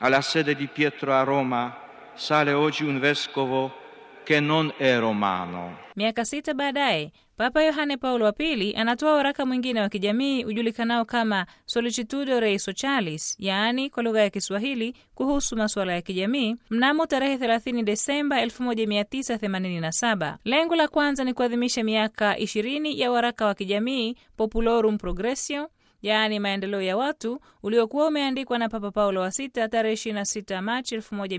Alla sede di Pietro a Roma sale oggi un vescovo che non è romano. Miaka sita baadaye Papa Yohane Paulo wa Pili anatoa waraka mwingine wa kijamii ujulikanao kama Solicitudo Rei Socialis, yaani kwa lugha ya Kiswahili kuhusu masuala ya kijamii, mnamo tarehe 30 Desemba 1987. Lengo la kwanza ni kuadhimisha miaka 20 ya waraka wa kijamii Populorum Progressio yaani maendeleo ya watu uliokuwa umeandikwa na Papa Paulo wa sita tarehe 26 Machi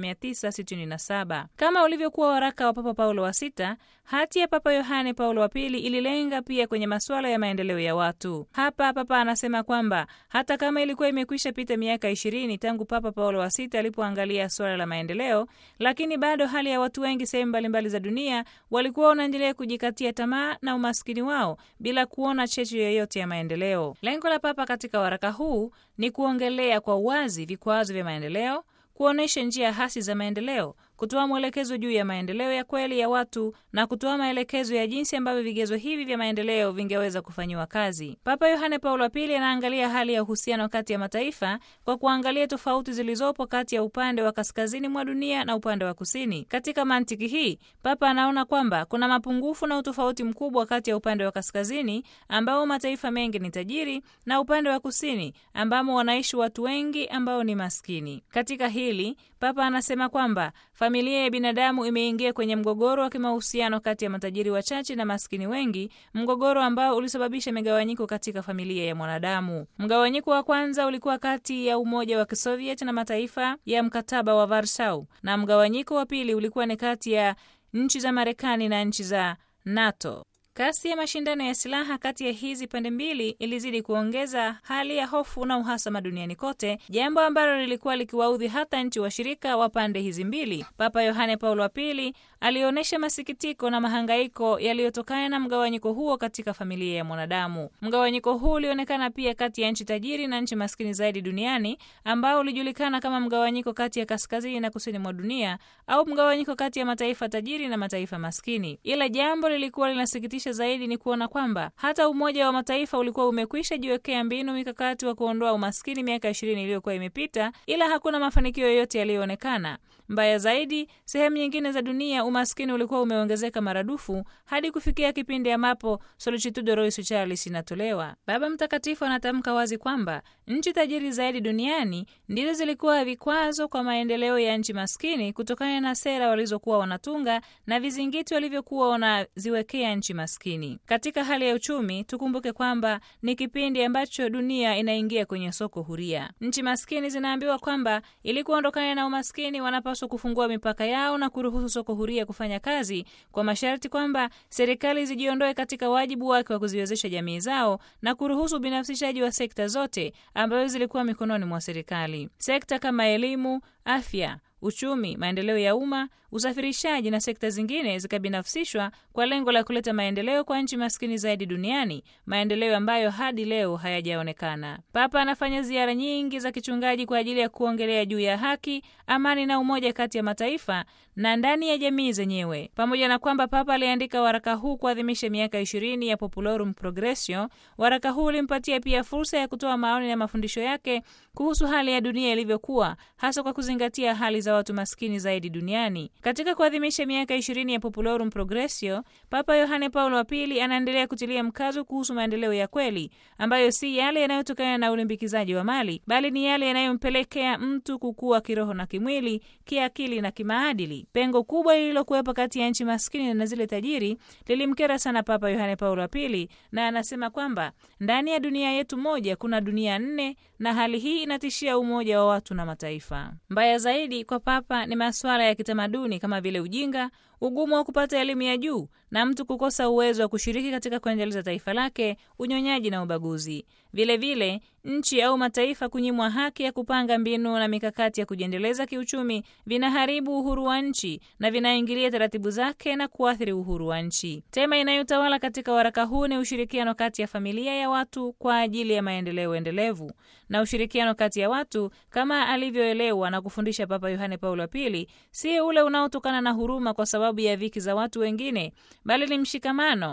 1967. Kama ulivyokuwa waraka wa Papa Paulo wa sita, hati ya Papa Yohane Paulo wa pili ililenga pia kwenye masuala ya maendeleo ya watu. Hapa Papa anasema kwamba hata kama ilikuwa imekwisha pita miaka ishirini tangu Papa Paulo wa sita alipoangalia suala la maendeleo, lakini bado hali ya watu wengi sehemu mbalimbali za dunia walikuwa wanaendelea kujikatia tamaa na umaskini wao bila kuona cheche yoyote ya maendeleo. Lengo la Papa katika waraka huu ni kuongelea kwa uwazi vikwazo vya maendeleo, kuonyesha njia hasi za maendeleo, kutoa mwelekezo juu ya maendeleo ya kweli ya watu na kutoa maelekezo ya jinsi ambavyo vigezo hivi vya maendeleo vingeweza kufanyiwa kazi. Papa Yohane Paulo wa Pili anaangalia hali ya uhusiano kati ya mataifa kwa kuangalia tofauti zilizopo kati ya upande wa kaskazini mwa dunia na upande wa kusini. Katika mantiki hii, Papa anaona kwamba kuna mapungufu na utofauti mkubwa kati ya upande wa kaskazini ambao mataifa mengi ni tajiri na upande wa kusini ambamo wanaishi watu wengi ambao ni maskini. Katika hili, Papa anasema kwamba familia ya binadamu imeingia kwenye mgogoro wa kimahusiano kati ya matajiri wachache na maskini wengi, mgogoro ambao ulisababisha migawanyiko katika familia ya mwanadamu. Mgawanyiko wa kwanza ulikuwa kati ya Umoja wa Kisovieti na mataifa ya mkataba wa Warsaw, na mgawanyiko wa pili ulikuwa ni kati ya nchi za Marekani na nchi za NATO. Kasi ya mashindano ya silaha kati ya hizi pande mbili ilizidi kuongeza hali ya hofu na uhasama duniani kote, jambo ambalo lilikuwa likiwaudhi hata nchi washirika wa pande hizi mbili. Papa Yohane Paulo wa Pili alionyesha masikitiko na mahangaiko yaliyotokana na mgawanyiko huo katika familia ya mwanadamu. Mgawanyiko huu ulionekana pia kati ya nchi tajiri na nchi maskini zaidi duniani, ambao ulijulikana kama mgawanyiko kati ya kaskazini na kusini mwa dunia, au mgawanyiko kati ya mataifa tajiri na mataifa maskini. Ila jambo lilikuwa linasikitisha zaidi ni kuona kwamba hata Umoja wa Mataifa ulikuwa umekwisha jiwekea mbinu mikakati wa kuondoa umaskini miaka ishirini iliyokuwa imepita, ila hakuna mafanikio yoyote yaliyoonekana. Mbaya zaidi, sehemu nyingine za dunia umaskini ulikuwa umeongezeka maradufu hadi kufikia kipindi ambapo Solicitudo Rei Socialis inatolewa. Baba Mtakatifu anatamka wazi kwamba nchi tajiri zaidi duniani ndizo zilikuwa vikwazo kwa maendeleo ya nchi maskini kutokana na sera walizokuwa wanatunga na vizingiti walivyokuwa wanaziwekea nchi maskini. Katika hali ya uchumi, tukumbuke kwamba ni kipindi ambacho dunia inaingia kwenye soko huria. Nchi maskini zinaambiwa kwamba ili kuondokana na umaskini wanapaswa kufungua mipaka yao na kuruhusu soko huria kufanya kazi kwa masharti kwamba serikali zijiondoe katika wajibu wake wa kuziwezesha jamii zao na kuruhusu ubinafsishaji wa sekta zote ambazo zilikuwa mikononi mwa serikali. Sekta kama elimu, afya uchumi, maendeleo ya umma, usafirishaji na sekta zingine zikabinafsishwa kwa lengo la kuleta maendeleo kwa nchi maskini zaidi duniani, maendeleo ambayo hadi leo hayajaonekana. Papa anafanya ziara nyingi za kichungaji kwa ajili ya kuongelea juu ya haki, amani na umoja kati ya mataifa na ndani ya jamii zenyewe. Pamoja na kwamba Papa aliandika waraka huu kuadhimisha miaka ishirini ya Populorum Progressio, waraka huu ulimpatia pia fursa ya kutoa maoni na mafundisho yake kuhusu hali ya dunia ilivyokuwa, hasa kwa kuzingatia hali za watu maskini zaidi duniani. Katika kuadhimisha miaka ishirini ya Populorum Progressio, Papa Yohane Paulo wa Pili anaendelea kutilia mkazo kuhusu maendeleo ya kweli ambayo si yale yanayotokana na ulimbikizaji wa mali, bali ni yale yanayompelekea mtu kukua kiroho na kimwili, kiakili na kimaadili. Pengo kubwa lililokuwepo kati ya nchi maskini na zile tajiri lilimkera sana Papa Yohane Paulo wa Pili, na anasema kwamba ndani ya dunia yetu moja kuna dunia nne, na hali hii inatishia umoja wa watu na mataifa. Mbaya zaidi kwa Papa ni masuala ya kitamaduni kama vile ujinga, ugumu wa kupata elimu ya juu na mtu kukosa uwezo wa kushiriki katika kuendeleza taifa lake, unyonyaji na ubaguzi. Vilevile vile, nchi au mataifa kunyimwa haki ya kupanga mbinu na mikakati ya kujiendeleza kiuchumi vinaharibu uhuru wa nchi na vinaingilia taratibu zake na kuathiri uhuru wa nchi. Tema inayotawala katika waraka huu ni ushirikiano kati ya familia ya watu kwa ajili ya maendeleo endelevu, na ushirikiano kati ya watu kama alivyoelewa na kufundisha Papa Yohane Paulo wa Pili si ule unaotokana na huruma kwa sababu ya dhiki za watu wengine, bali ni mshikamano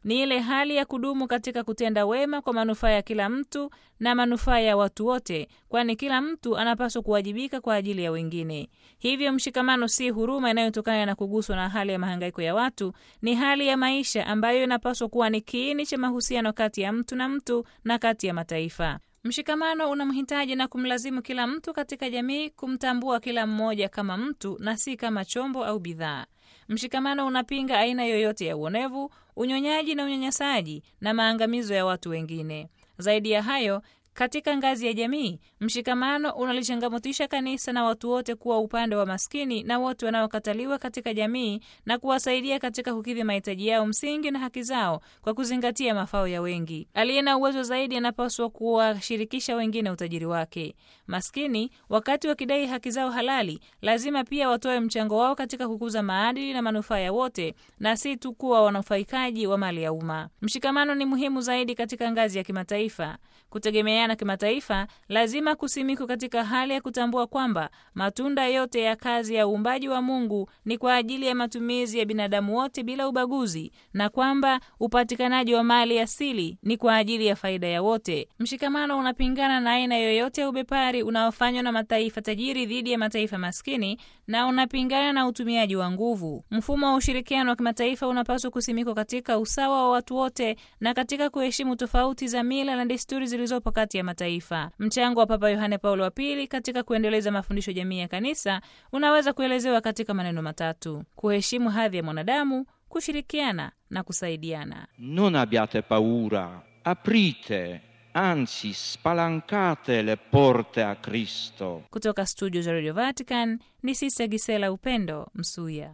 ni ile hali ya kudumu katika kutenda wema kwa manufaa ya kila mtu na manufaa ya watu wote, kwani kila mtu anapaswa kuwajibika kwa ajili ya wengine. Hivyo mshikamano si huruma inayotokana na kuguswa na hali ya mahangaiko ya watu, ni hali ya maisha ambayo inapaswa kuwa ni kiini cha mahusiano kati ya mtu na mtu na kati ya mataifa. Mshikamano unamhitaji na kumlazimu kila mtu katika jamii kumtambua kila mmoja kama mtu na si kama chombo au bidhaa. Mshikamano unapinga aina yoyote ya uonevu, unyonyaji na unyanyasaji na maangamizo ya watu wengine. Zaidi ya hayo, katika ngazi ya jamii, mshikamano unalichangamotisha kanisa na watu wote kuwa upande wa maskini na wote wanaokataliwa katika jamii na kuwasaidia katika kukidhi mahitaji yao msingi na haki zao kwa kuzingatia mafao ya wengi. Aliye na uwezo zaidi anapaswa kuwashirikisha wengine utajiri wake. Maskini, wakati wakidai haki zao halali, lazima pia watoe mchango wao katika kukuza maadili na manufaa ya wote na si tu kuwa wanufaikaji wa mali ya umma. Mshikamano ni muhimu zaidi katika ngazi ya kimataifa. Kutegemeana kimataifa lazima kusimikwe katika hali ya kutambua kwamba matunda yote ya kazi ya uumbaji wa Mungu ni kwa ajili ya matumizi ya binadamu wote bila ubaguzi, na kwamba upatikanaji wa mali asili ni kwa ajili ya faida ya wote. Mshikamano unapingana na aina yoyote ya ubepari unaofanywa na mataifa tajiri dhidi ya mataifa maskini na unapingana na utumiaji wa nguvu. Mfumo wa ushirikiano wa kimataifa unapaswa kusimikwa katika usawa wa watu wote na katika kuheshimu tofauti za mila na desturi zilizopo kati ya mataifa. Mchango wa Papa Yohane Paulo wa Pili katika kuendeleza mafundisho jamii ya kanisa unaweza kuelezewa katika maneno matatu: kuheshimu hadhi ya mwanadamu, kushirikiana na kusaidiana. Non abbiate paura, aprite, anzi spalancate le porte a Cristo. Kutoka studio za Radio Vatican ni Sista Gisela Upendo Msuya.